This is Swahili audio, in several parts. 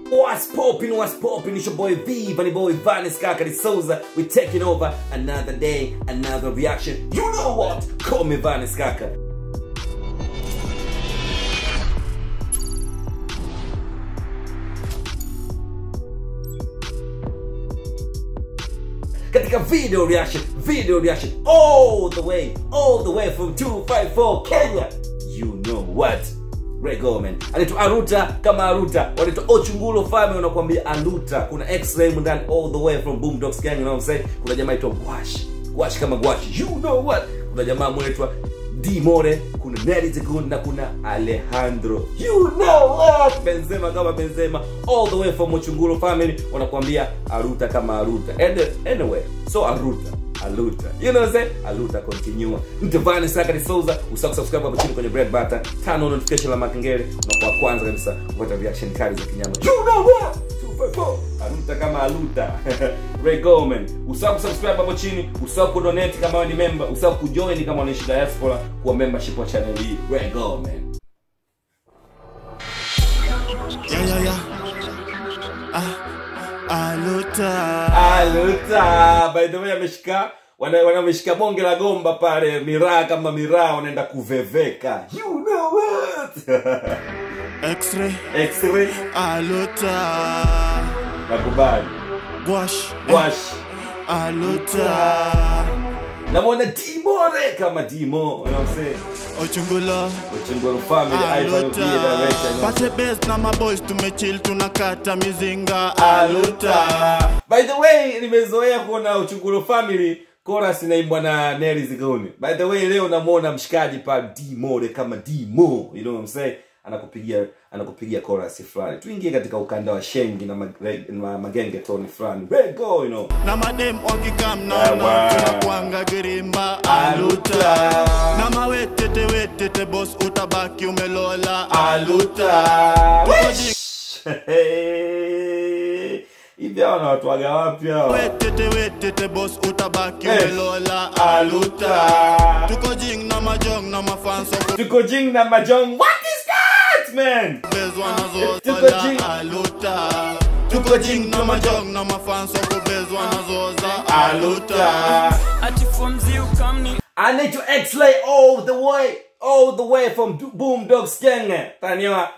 What's poppin', what's poppin'? It's your boy V, Bunny Boy, Vanis Kakari Souza. We're taking over another day, another reaction. You know what? Call me Vanis Kaka. katika video reaction video reaction all the way all the way from 254 kenya you know what regomen anaitwa aruta kama aruta wanaitwa ochungulo fame wanakuambia aluta kuna x-ray ndani all the way from boomdogs gang you know what I'm saying kuna jamaa aitwa gwash gwash kama gwash you know what kuna jamaa mwenaitwa D More, kuna Nelly Zegun na kuna Alejandro. You know what? Benzema kama Benzema all the way from Ochungulo family wanakuambia Aruta kama Aruta. And anyway, so Aruta Aluta. You know what I'm saying? Aluta continue. Mtevani Saka ni Souza, usahau kusubscribe hapo chini kwenye red button, turn on notification la makengele na kwa kwanza kabisa kupata reaction kali za kinyama. You know what? 254. Aluta kama Aluta. Ray Goldman. Usahau kusubscribe hapo chini, usahau kudonate kama wewe ni member, usahau kujoin kama unaishi diaspora kwa membership wa channel hii. Ray Goldman. Yeah, yeah, yeah. Ah, aluta. Aluta. By the way ameshika wana wanameshika bonge la gomba pale miraa kama miraa wanaenda kuveveka. You know what? X-ray. X-ray Aluta. nakubali. Gwash. Wash. Aluta. namwona dimore kama dimo you know what I'm saying? Ochungulo. Ochunguru family Ivan Ugie director you know. Pate best na maboys tumechill tunakata mizinga. Aluta. by the way nimezoea kuona uchunguru family chorus inaimbwa na Nelly Zigoni by the way leo namuona mshikaji pa dimore kama dimo you know what I'm saying anakupigia anakupigia chorus fulani tuingie katika ukanda wa shengi na, mag, na magenge toni fulani Where go you know Na madem wakikam na Awa. na tunakuanga girimba. Aluta. Na mawetete wetete boss utabaki umelola. Aluta. Wish! hivi hawa wanawatwaga wapi hawa Wetete wetete boss utabaki Eh. umelola. Aluta. Tuko jing na majong na mafans wako tuko jing na majong what is that man bezwa nazo Tuko tola jing. aluta tuko jing na majong na mafans wako bezwa nazo za aluta ati fomzi ukamni anaitwa x-lay all the way all the way from Du- boom dogs gang taniwa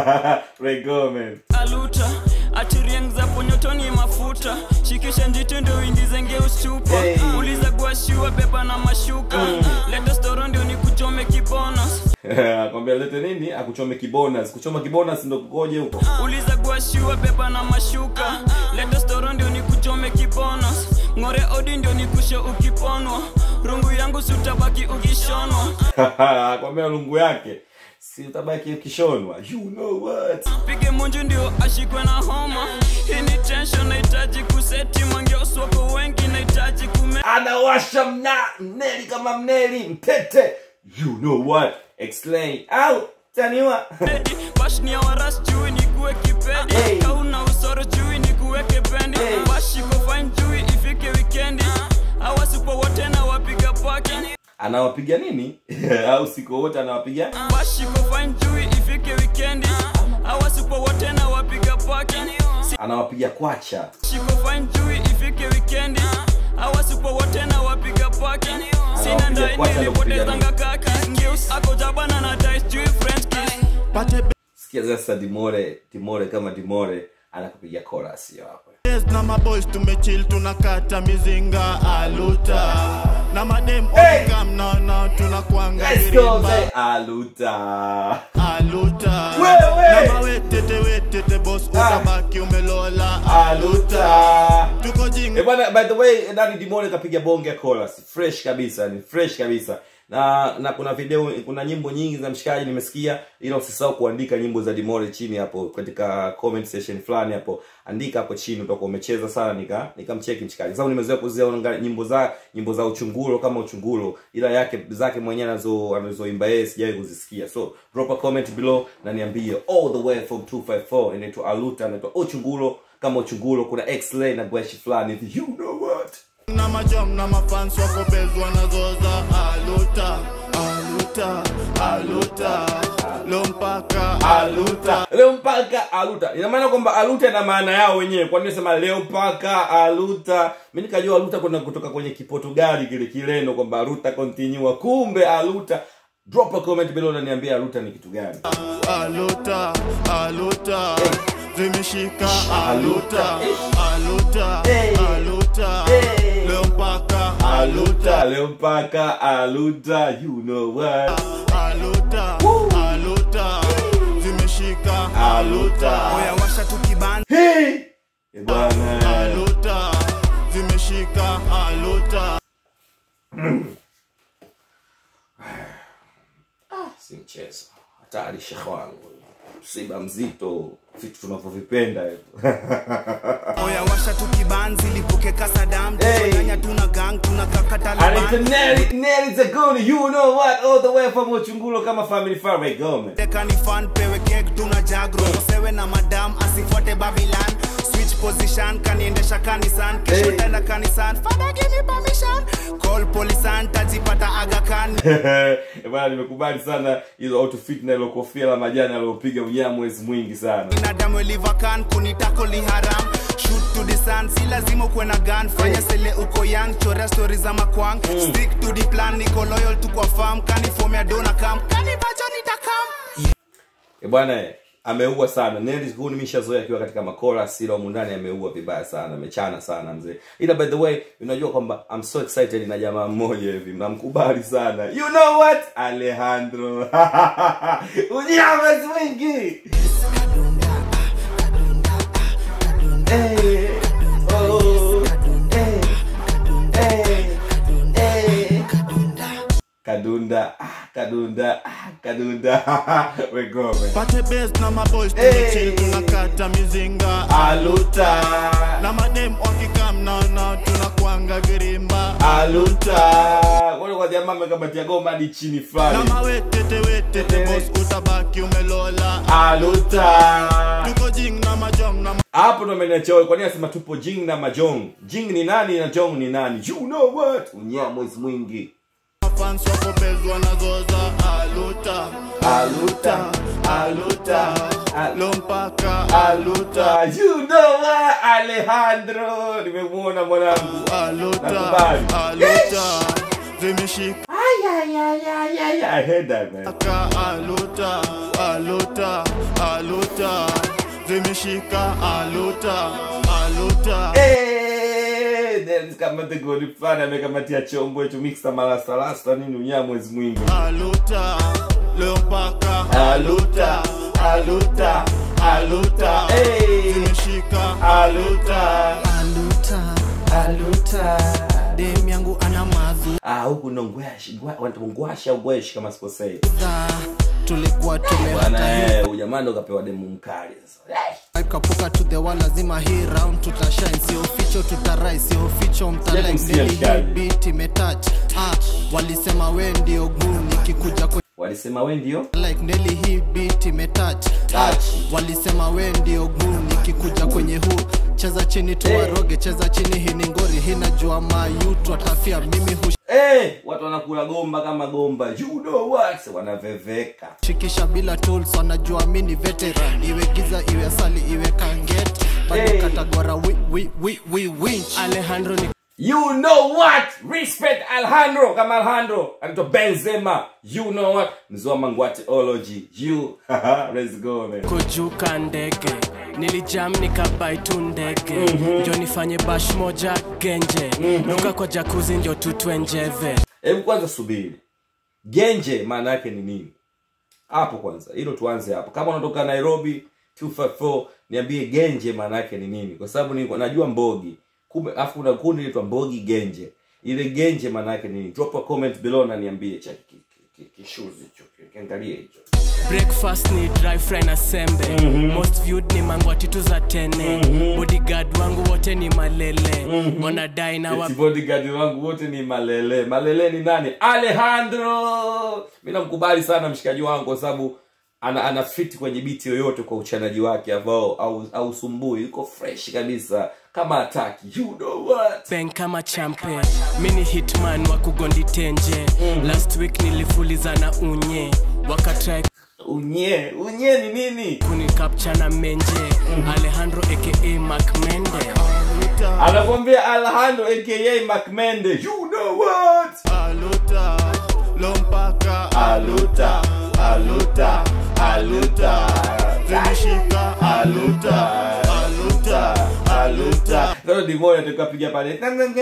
rego man aluta ati rieng za ponyotoni mafuta shikisha njiti ndio uingizenge ustupa Hey. uliza guashiwa beba na mashuka leta storo ndio ni kuchome kibonus akwambia lete nini akuchome kibonus kuchoma kibonus ndo kukoje huko uliza guashiwa beba na mashuka leta storo ndio ni kuchome kibonus ng'ore odi ndio ni kushe ukiponwa rungu yangu sutabaki ukishonwa akwambia lungu yake si utabaki ukishonwa you know what pige munju ndio ashikwe na homa hii ni tension nahitaji kuseti mangeoswako wengi nahitaji kume anawasha mna mneli kama mneli mtete you know what explain au taniwa pedi bashnia waras chui ni kuwe kipedi Hey. kauna usoro chui ni kuweke pendi Hey. bashiko fine chui ifike wikendi awasipo wote na wapiga paki anawapiga nini au siku wote anawapiga bashiko fine chui ifike wikendi awasipo wote na wapiga paki anawapiga kwacha shiko fine chui ifike wikendi awasipo wote na wapiga paki sina Anawapiga ndai kwacha na kupiga nilipotezanga kaki ngeus ako jabana na dice chui french kiss pate sikia sasa dimore dimore kama dimore anakupiga chorus hiyo hapo best na maboys tumechill tunakata mizinga aluta na madem Hey. wakikam na na tunakuanga let's go girimba say aluta aluta Wewe. na mawetete wetete boss utabaki umelola aluta tuko jing Eh, bwana by the way ndani dimore kapiga bonge ya chorus fresh kabisa ni fresh kabisa na na kuna video kuna nyimbo nyingi za mshikaji nimesikia ila usisahau kuandika nyimbo za dimore chini hapo katika comment section fulani hapo andika hapo chini utakuwa umecheza sana nika nikamcheki mshikaji sababu nimezoea kuziona nyimbo za nyimbo za uchungulo kama uchungulo ila yake zake mwenyewe anazo anazoimba yeye sijawahi kuzisikia so drop a comment below na niambie all the way from 254 inaitwa aluta inaitwa uchungulo kama uchungulo kuna x-ray na gweshi fulani hivi you know what na majom na mafans wako bezwa nazo za aluta aluta aluta lompaka aluta leo mpa mpaka aluta ina maana kwamba aluta ina maana yao wenyewe kwani nasema leo mpaka aluta mi nikajua aluta kuna kutoka kwenye kiportugali kile kileno kwamba aluta continua kumbe aluta drop a comment below unaniambia aluta ni kitu gani aluta aluta zimeshika Aluta. aluta aluta Hey. aluta Hey. leo mpaka aluta leo mpaka aluta you know what aluta aluta zimeshika aluta oya washa tukiban hey! Eh, bwana aluta zimeshika aluta si mchezo hatari shekhe wangu msiba mzito vitu tunavyovipenda hivyo oya washa tukiban zilipuke kasadam Hey. nyanya tuna gang tuna kaka And it's taliban Nelly, Nelly Zagoni, you know what, all the way from Uchungulo kama family far right Gomez. tekani fan pewe kek tuna jagro sewe na madam asifuate babilan switch position kaniendesha kanisan kesho Hey. tenda kanisan fada give me permission call polisan tajipata agakan Eh, Bwana nimekubali sana hizo outfit na ile kofia la majani aliyopiga unyamwezi mwingi sana. binadamu elivakan kunitako li haram shoot to the sun si lazima ukuwe na gun fanya sele uko young chorea stori za makwang stick to the plan niko loyal tu kwa farm kanifomea dona kam kanibacho nitakam Eh, bwana eh, ameua sana. Nelly Zagoni nimeshazoea akiwa katika makora sila humu ndani ameua vibaya sana, amechana sana mzee. Ila by the way, unajua kwamba I'm so excited na jamaa mmoja hivi, namkubali sana. You know what? Alejandro. Unyamwezi mwingi. Hey, oh, hey, hey, hey. Kadunda, ah, kadunda, ah, kadunda. Wegome. pate best na maboys Hey. tumechill tunakata mizinga Aluta, na madem wakikam naona tunakwanga virimba aluta. Wale kwa jamaa amekamatia goma hadi chini na fulani. mawetete wetete Hey. bos utabaki umelola Aluta. tuko jing na majong na Hapo ndo ameniacha kwa nini anasema tupo Jing na Majong. Jing ni nani na Jong ni nani? You know what? Unyamwezi mwingi. mafans wakopezwa na zoza aluta Aluta, aluta, aluta. lo mpaka Aluta, you know what? Alejandro, nimemuona mwanangu. aluta Nakubali. aluta zimeshika Ay, ay, ay, ay, ay, I heard that man. aluta aluta aluta zimeshika aluta aluta Eh, then kamata goli fulani amekamatia chombo hicho mixta malasta lasta nini unyamwezi mwingi. aluta leo mpaka Aluta, aluta, aluta. Eh, zimeshika aluta, aluta aluta. dem yangu ana madhu Ah, huku ndo ngwashi, ngwa- wanaita ngwashi au gweshi kama sikosei. dha tulikuwa Bwana tumehata eh, ujamaa ndo kapewa demu mkali sasa. Eh. kapuka to the wall lazima hii round tutashine sio ficho tutarai sio ficho Sijakumsikia mtalike mshikaji. beat imetouch ah walisema we ndio guu nikikuja kwe Walisema we ndio? like Nelly hii beat imetouch ah Touch. walisema we ndio guu nikikuja kwenye huu cheza chini tuwaroge cheza chini hii ni ngori hii najua mayutu atafia mimi Eh, watu wanakula gomba kama gomba. You know what? Wanaveveka. hushikisha bila tools wanajua mi ni veteran iwe giza iwe asali iwe kanget bado Hey. katagora wi, wi, wi, wi, winch Alejandro ni You know what? Respect Alejandro kama Alejandro. Anaitwa Benzema. You know what? Mzoa Mangwatiology. You. Let's go man. kujuka ndege nilijam nikabai tu ndege njo nifanye bash moja genje nuka kwa jakuzi ndio tutwe njeve Hebu kwanza subiri. Genje maana yake ni nini? Hapo kwanza. Hilo tuanze hapo. Kama unatoka Nairobi 254 niambie genje maana yake ni nini? Kwa sababu niko najua mbogi. Kumbe afu kuna kundi linaitwa mbogi genje. Ile genje maana yake ni nini? Drop a comment below na niambie cha ki- ki- ki- kishuzi hicho. Kiangalie hicho. breakfast ni dry fry na sembe most viewed ni mangwatitu za tene bodyguard wangu wote ni malele wanadai na wa Eti bodyguard wangu wote ni malele malele ni nani alejandro mi namkubali sana mshikaji wangu kwa sababu ana, ana fit kwenye biti yoyote kwa uchanaji wake ambao au, au sumbui yuko fresh kabisa kama ataki you know what bang kama champe mi ni hitman wa kugondi tenje last week nilifuliza na unye wakatrai unye unye ni nini kuni capture na menje alejandro aka macmende anakwambia alejandro aka macmende you know what aluta lompaka aluta aluta aluta zimeshika aluta aluta aluta sasa dimoya tukapiga pale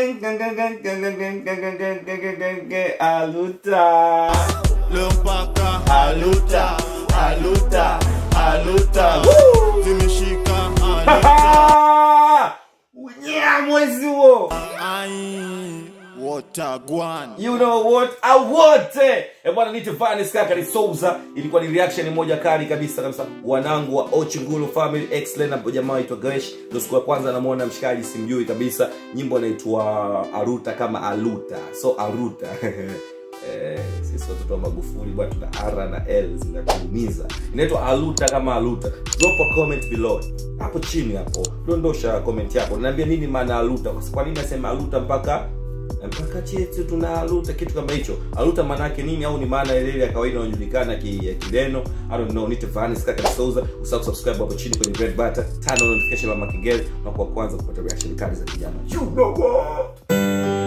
aluta lompaka aluta aluta aluta Woo! zimeshika aluta unyea mwezi huo ai watagwan you know what awote e bwana nite vanis kaka ni souza ilikuwa ni reaction moja kali kabisa kabisa wanangu wa ochungulu family excellent na jamaa aitwa gresh ndo siku ya kwanza namwona mshikaji simjui kabisa nyimbo inaitwa aruta kama aluta so aruta Eh, sisi watoto wa magufuli bwana tuna r na l zinatuumiza inaitwa aluta kama aluta drop a comment below hapo chini hapo dondosha comment yako naambia nini maana aluta kwa kwa nini nasema aluta mpaka mpaka chetu tuna aluta kitu kama hicho aluta maana yake nini au ni maana ile ile ya kawaida inayojulikana ki, ya kileno i don't know nite vanis kaka souza usahau subscribe hapo chini kwenye red button turn on notification la makengele unakuwa kwanza kupata reaction kali za kijana you know what